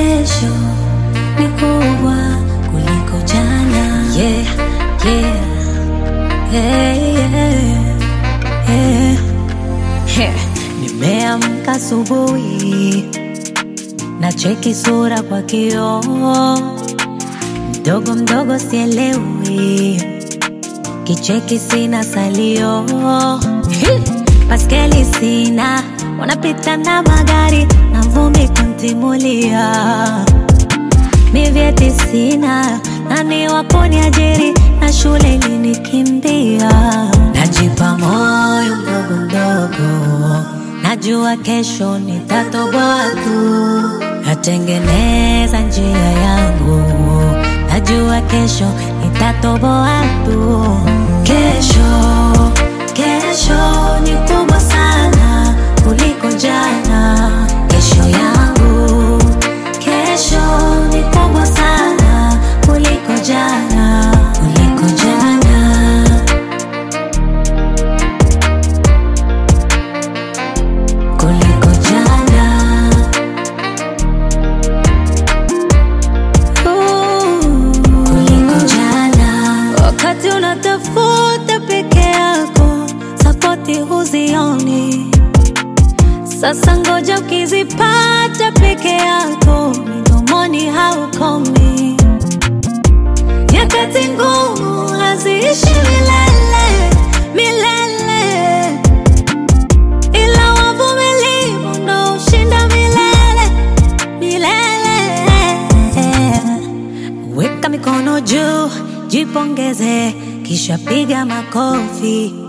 Kesho ni kubwa kuliko jana. Yeah, yeah, yeah, yeah, yeah. Heh, Nimeamka asubuhi na cheki sura kwa kioo, mdogo mdogo sielewi, kicheki sina salio, Hi! baskeli sina, wanapita na magari na vumbi kuntimulia, mi vyeti sina, nani waponi ajiri na shule ilinikimbia, najipa moyo mdogo mdogo, najua kesho nitatoboa tu, natengeneza njia yangu, najua kesho nitatoboa tu. Kesho, kesho ni kubwa sana kuliko jana. Kesho yangu, kesho ni kubwa sana kuliko jana, kuliko jana. kuliko jana. Ooh, kuliko jana. Wakati unatafuta peke yako, sapoti huzioni. Sasa ngoja ukizipata peke yako, midomoni haukomi. Nyakati ngumu haziishi milele milele ila wavumilivu ndo ushinda milele milele. Weka mikono juu, jipongeze, kisha piga makofi.